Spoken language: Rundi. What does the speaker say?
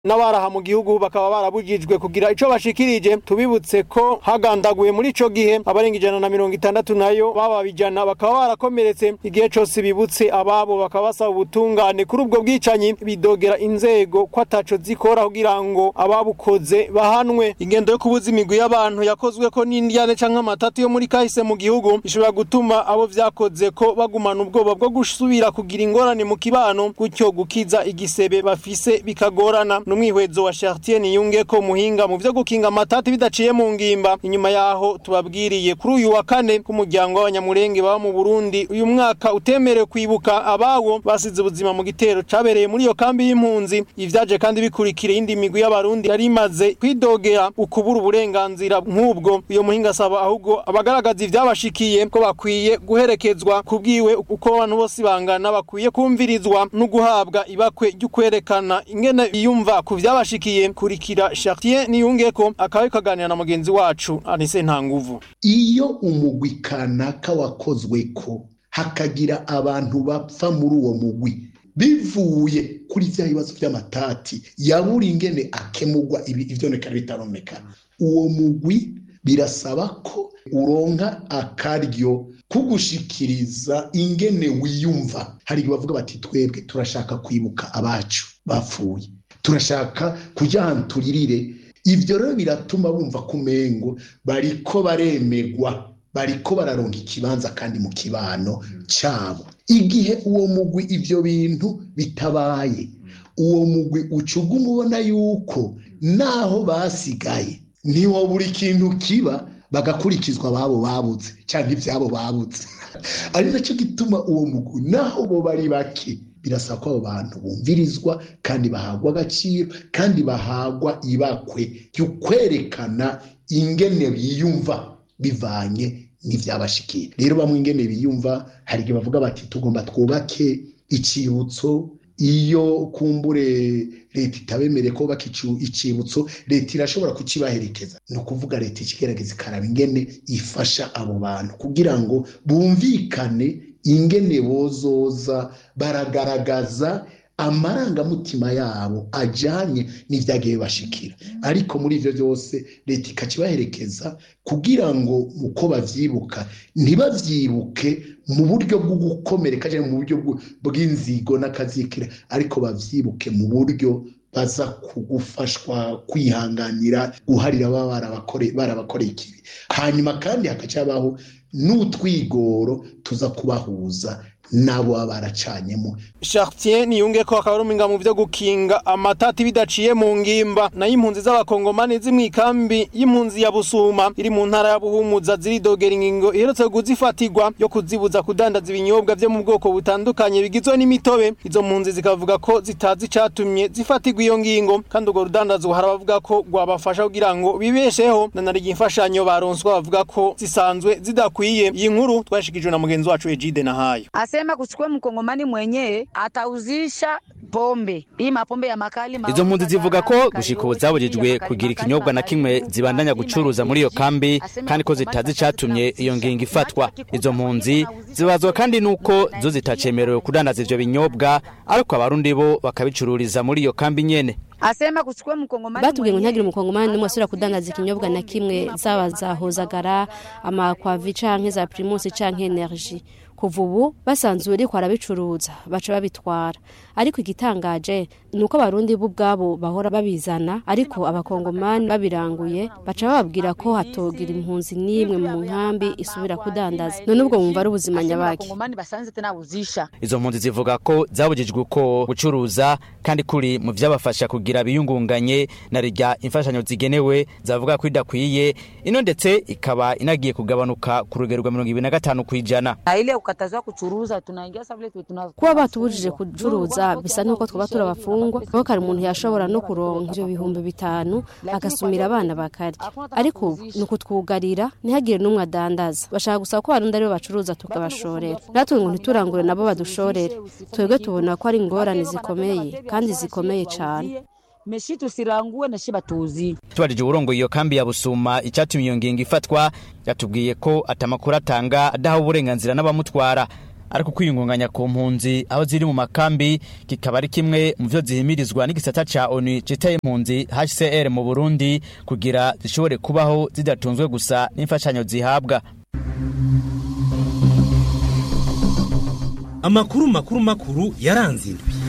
n'abaraha mu gihugu bakaba barabujijwe kugira ico bashikirije tubibutse ko hagandaguye muri ico gihe abarenga ijana na mirongo itandatu nayo baba bijana bakaba barakomeretse igihe cose bibutse ababo bakaba basaba ubutungane kuri ubwo bwicanyi bidogera inzego ko ataco zikora kugira ngo ababukoze bahanwe ingendo yo kubuza imigwi y'abantu yakozwe ko n'indyane canke amatatu yo muri kahise mu gihugu ishobora gutuma abo vyakoze ko bagumana ubwoba bwo gusubira kugira ingorane mu kibano gutyo gukiza igisebe bafise bikagorana n'umwihwezo wa Chartier niyunge ko muhinga mu vyo gukinga amatati bidaciye mu ngimba inyuma yaho tubabwiriye kuri uyu wa kane k'umuryango w'abanyamurenge baba mu Burundi uyu mwaka utemerewe kwibuka abawo basize ubuzima mu gitero cabereye muri iyo kambi y'impunzi ivyaje kandi bikurikira indi migwi y'abarundi yari imaze kwidogera ukubura uburenganzira nk'ubwo uyo muhinga asaba ahubwo abagaragaza ivyabashikiye ko bakwiye guherekezwa kubwiwe uko abantu bose bangana bakwiye kumvirizwa no guhabwa ibakwe ry'ukwerekana ingene biyumva ku vyabashikiye kurikira Chartier niyungeko akaba kaganira na mugenzi wacu Anise Ntanguvu iyo umugwi kanaka wakozweko hakagira abantu bapfa muri uwo mugwi bivuye kuri vya bibazo vy'amatati yabura ingene akemurwa ibi ivyonekana bitaronekana uwo mugwi birasaba ko uronka akaryo kugushikiriza ingene wiyumva hari igihe bavuga bati twebwe turashaka kwibuka abacu bapfuye turashaka kuja ahantu turirire ivyo rero biratuma bumva kumengo bariko baremegwa bariko bararonka ikibanza kandi mu kibano cabo igihe uwo mugwi ivyo bintu bitabaye uwo mugwi ucuga umubona yuko naho basigaye niho buri kintu kiba bagakurikizwa ababo babuze cyangwa ivyabo babuze ari nacyo gituma uwo mugwi naho bo bari bake birasaba ko abo bantu bumvirizwa kandi bahagwa agaciro kandi bahagwa ibakwe ry'ukwerekana ingene biyumva bivanye n'ivyabashikiye rero bamwe ingene biyumva hari igihe bavuga bati tugomba twubake icibutso iyo kumbure leta itabemereye ko baka icibutso leta irashobora kukibaherekeza ni ukuvuga leta ikigerageza ikaraba ingene ifasha abo bantu kugira ngo bumvikane ingene bozoza baragaragaza amarangamutima yabo ajanye n'ivyagiye bashikira ariko muri ivyo byose leta ikakibaherekeza kugira ngo uko bavyibuka ntibavyibuke mu buryo bwo gukomereka cyangwa mu buryo bw'inzigo n'akazikira ariko bavyibuke mu buryo baza kugufashwa kwihanganira guharira baba barabakoreye ikibi hanyuma kandi hakacabaho n'utwigoro tuza kubahuza nabo baba baracanyemo Chartier niyunge ko akaba ruminga mu byo gukinga amatati bidaciye mu ngimba nayo impunzi z'abakongomani zimwikambi y'impunzi ya Busuma iri mu ntara ya Buhumuza ziridogera ingingo iherutse kuzifatirwa yo kuzibuza kudandaza ibinyobwa byo mu bwoko butandukanye bigizwe n'imitobe izo mpunzi zikavuga ko zitazi icatumye zifatirwa iyo ngingo kandi urwo rudandazo harabavuga ko rwabafasha kugira ngo bibesheho na nari imfashanyo baronswa bavuga ko zisanzwe zidakwiye iyi nkuru twashikijwe na mugenzi wacu Ejide Nahayo Asema kuchukua mkongomani mwenyewe atauzisha pombe hii mapombe ya makali izo mpunzi zivuga ko gushika ubu zabujijwe kugira ikinyobwa na kimwe zibandanya gucuruza muri iyo kambi kandi ko zitazi icatumye iyo ngingo ifatwa izo mpunzi zibazwa kandi nuko zo zitacemerewe kudandaza ivyo binyobwa ariko abarundi bo bakabicururiza muri iyo kambi nyene asema kuchukua mkongomani batubwiye ngo ntihagire umukongomani n'umwe asubira kudandaza ikinyobwa na kimwe zaba za hozagara amakwavi canke za primusi canke energie kuva ubu basanzwe uriko arabicuruza baca babitwara ariko igitangaje ni uko abarundi bo ubwabo bahora babizana ariko abakongomani babiranguye baca bababwira ko hatogira impunzi n'imwe mu nkambi isubira kudandaza none ubwo wumva ari ubuzima nyabaki izo mpunzi zivuga ko zabujijwe uko gucuruza kandi kuri mu vyabafasha kugira biyungunganye na rirya imfashanyo zigenewe zavuga ko idakwiye ino ndetse ikaba inagiye kugabanuka ku rugero rwa mirongo ibiri na gatanu kw'ijana kukatazwa kuchuruza tunaingia sasa vile tunazo kuba batubujije kucuruza bisa nuko twaba turabafungwa kuko kare umuntu yashobora no kuronka ivyo bihumbi bitanu agasumira abana bakarya ariko ubu ni ukutwugarira ntihagire n'umwe adandaza bashaka gusaba ko abarundi aribo bacuruza tukabashorera natwe ngo ntiturangure nabo badushorere twebwe tubona ko ari ingorane zikomeye kandi zikomeye cane meshi tusirangue na shiba tuzi tubajije uburongo iyo kambi ya busuma icyatumye iyo ngingo ifatwa yatubwiye ko atamakuru atanga adaha uburenganzira n'abamutwara ariko kwiyungunganya ku mpunzi aho ziri mu makambi kikaba ari kimwe mu byo zihimirizwa n'igisata ca onu citaye impunzi hcr mu burundi kugira zishobore kubaho zidatunzwe gusa n'imfashanyo zihabwa amakuru makuru makuru yaranze indwi